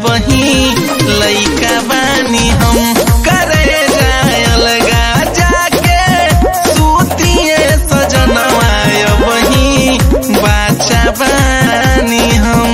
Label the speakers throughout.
Speaker 1: बही लइका बानी हम करे जाए अलगा जाके सूतिए सजनवा बही बाचा बानी हम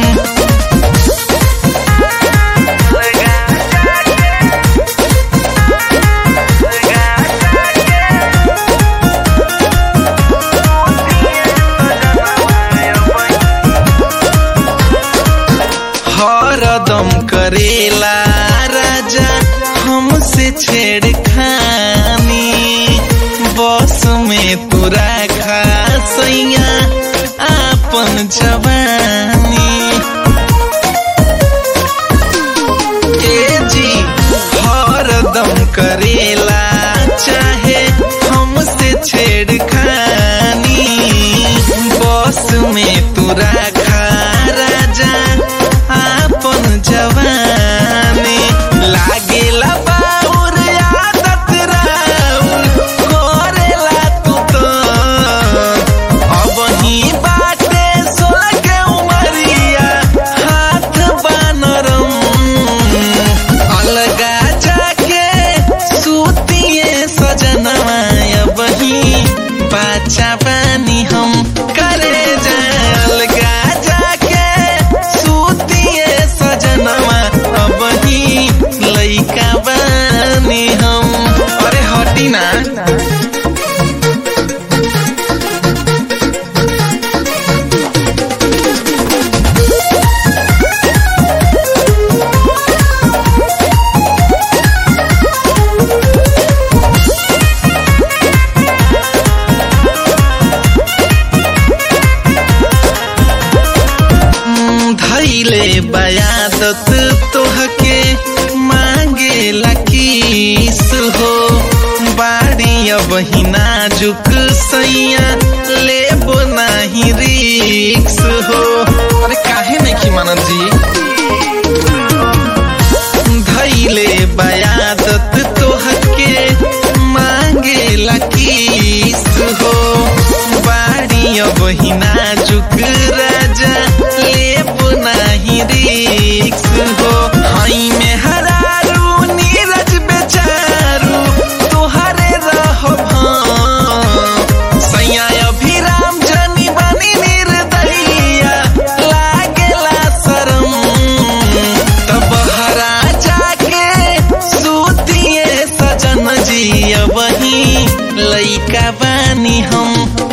Speaker 1: हरदम करेला राजा हमसे छेड़खानी बस में तू रखा सैया आपन जवानी ए जी हरदम करेला चाहे हमसे छेड़खानी बस में तू रखा राजा आपन जवानी लागेला बाउर आदत राउर करेला तू तो अब ही बाटे सोलह के उमरिया हाथ बानरम अलगा जाके सूतिए सजनवा अब ही बाचा पानी हम करे जाए अलगा जाके सूतिए सजनवा अब ही लइका बानी हम अरे हटी ना धैले बयादत तोहके मांगे लकीस हो बाड़ी अब ही नाजुक सैया लेबो नाही रिक्स हो अरे काहे नहीं की मानत जी धैले बयादत तोहके मांगे लकीस हो बाड़ी अब ही नाजुक राजा लेब नाही रिक्स हो हई में हरारू नीरज बेचारू तोहरे रहो सैया अभिराम जनी बनी निर्दयिया लागेला शरम तब हरा जाके सूतिए सजन जी वही लइका बानी हम